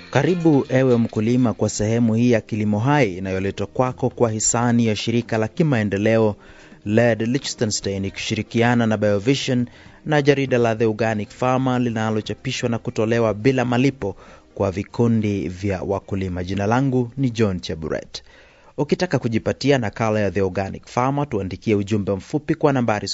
Karibu ewe mkulima kwa sehemu hii ya Kilimo Hai inayoletwa kwako kwa hisani ya shirika la kimaendeleo LED Liechtenstein ikishirikiana na Biovision na jarida la The Organic Farmer linalochapishwa na kutolewa bila malipo kwa vikundi vya wakulima. Jina langu ni John Cheburet. Ukitaka kujipatia nakala ya The Organic Farmer, tuandikie ujumbe mfupi kwa nambari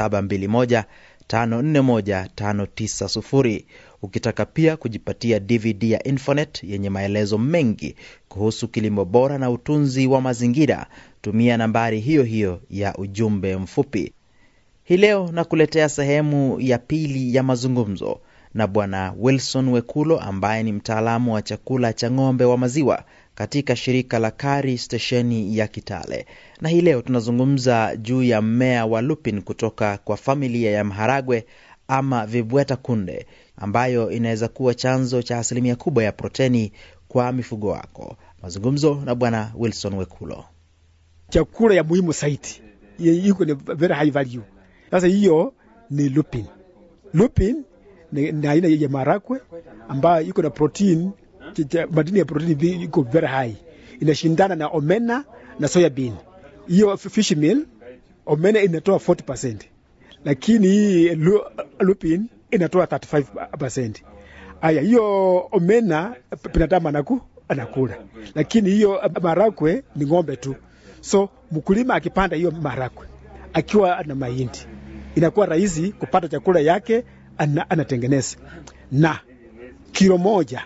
0721541590. Ukitaka pia kujipatia DVD ya Infonet yenye maelezo mengi kuhusu kilimo bora na utunzi wa mazingira, tumia nambari hiyo hiyo ya ujumbe mfupi. Hii leo nakuletea sehemu ya pili ya mazungumzo na Bwana Wilson Wekulo ambaye ni mtaalamu wa chakula cha ng'ombe wa maziwa katika shirika la Kari stesheni ya Kitale, na hii leo tunazungumza juu ya mmea wa lupin kutoka kwa familia ya maharagwe ama vibweta kunde, ambayo inaweza kuwa chanzo cha asilimia kubwa ya proteni kwa mifugo wako. Mazungumzo na Bwana Wilson Wekulo. chakula ya muhimu zaidi iko ni very high value. Sasa hiyo ni lupin. Lupin ni ni aina ya marakwe ambayo iko na protein, ch- ch- madini ya protein iko very high, inashindana na omena na soya bean. Hiyo f- fish meal omena inatoa 40%, lakini hii lu, lupin inatoa 35%. Aya, hiyo omena binadamu anaku anakula, lakini hiyo marakwe ni ng'ombe tu. So mkulima akipanda hiyo marakwe akiwa na mahindi, inakuwa rahisi kupata chakula yake ana, anatengeneza na kilo moja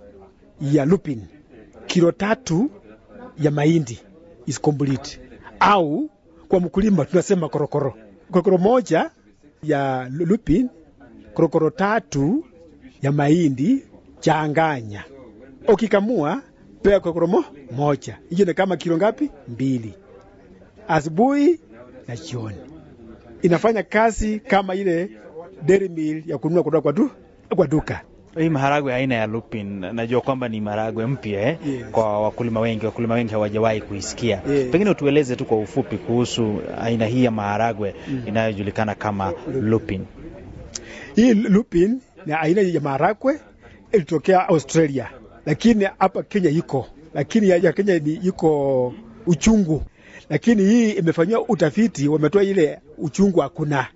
ya lupin, kilo tatu ya mahindi is complete, au kwa mkulima tunasema korokoro, korokoro moja ya lupin, korokoro tatu ya mahindi changanya, ukikamua pea korokoro mo, moja, hiyo ni kama kilo ngapi? Mbili, asubuhi na jioni. Inafanya kazi kama ile dairy meal ya kununua kutoka kwa, du, kwa duka. Hii maharagwe aina ya lupin, najua kwamba ni maharagwe mpya eh? Yes. Kwa wakulima wengi, wakulima wengi hawajawahi kuisikia. Yeah. Pengine utueleze tu kwa ufupi kuhusu aina hii ya maharagwe inayojulikana kama lupin. Hii lupin ni aina ya maharagwe ilitokea Australia, lakini hapa Kenya iko, lakini ya, ya Kenya ni iko uchungu, lakini hii imefanyiwa utafiti, wametoa ile uchungu hakuna.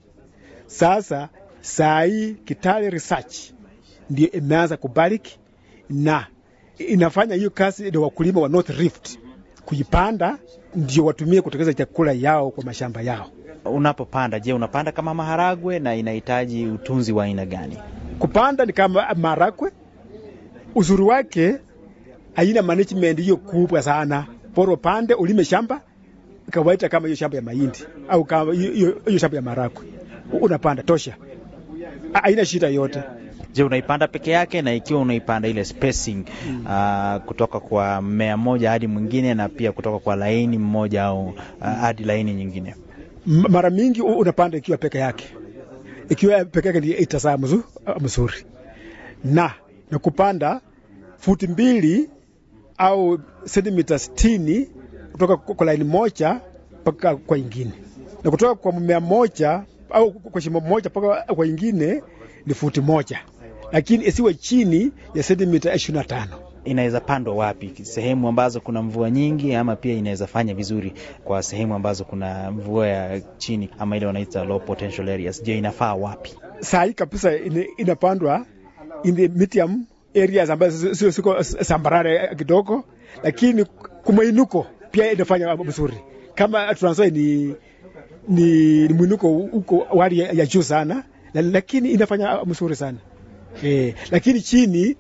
Sasa saa hii Kitale Research ndio imeanza kubariki na inafanya hiyo kazi ndio wakulima wa North Rift kuipanda, ndio watumie kutengeneza chakula yao kwa mashamba yao. Unapopanda, je, unapanda kama maharagwe na inahitaji utunzi wa aina gani? kupanda ni kama marakwe. Uzuri wake haina management hiyo kubwa sana, bora upande ulime shamba kawaita kama hiyo shamba ya mahindi au kama hiyo- hiyo hiyo shamba ya marakwe, unapanda tosha, Ha- haina shida yote. Je, unaipanda peke yake na ikiwa unaipanda ile spacing ah, kutoka kwa mmea mmoja hadi mwingine na pia kutoka kwa laini mmoja au ah, hadi laini nyingine? M- Mara mingi u- unapanda ikiwa peke yake, ikiwa peke yake ndio itazaa mzu- mzuri, na na kupanda futi mbili au sentimita sitini kutoka kwa kwa laini moja mpaka kwa ingine, na kutoka kwa mmea moja au kwa shimo moja mpaka kwa ingine ni futi moja, lakini isiwe chini ya sentimita ishirini na tano. Inaweza pandwa wapi? Sehemu ambazo kuna mvua nyingi, ama pia inaweza fanya vizuri kwa sehemu ambazo kuna mvua ya chini, ama ile wanaita low potential areas. Je, inafaa wapi? saa hii kabisa ina- inapandwa in the medium areas ambazo sio siko sambarare kidogo, lakini kumwinuko pia inafanya mzuri. Kama Trans Nzoia ni, ni, ni mwinuko huko wali ya, ya juu sana, la- lakini inafanya mzuri sana eh, lakini chini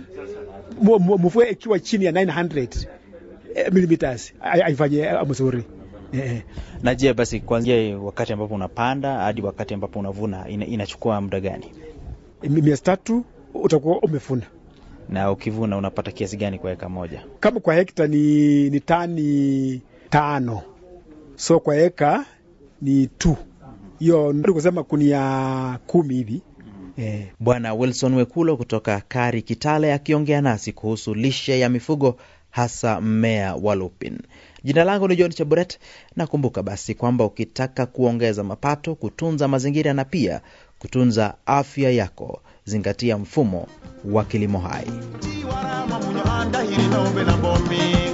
mu- mu- mvua ikiwa chini ya 900 eh, millimeters hai- haifanye mzuri eh. Na je, basi kuanzia wakati ambapo unapanda hadi wakati ambapo unavuna ina, inachukua muda gani? miezi tatu utakuwa umefuna. Na ukivuna unapata kiasi gani kwa eka moja? kama kwa hekta ni, ni tani tano, so kwa eka ni tu hiyo, ndio kusema kunia kumi hivi eh. Bwana Wilson Wekulo kutoka Kari Kitale akiongea nasi kuhusu lishe ya mifugo hasa mmea wa lupin. Jina langu ni John Chaburet, na kumbuka basi kwamba ukitaka kuongeza mapato, kutunza mazingira na pia kutunza afya yako, zingatia mfumo wa kilimo hai. warama munyo andahiri nombe na bomi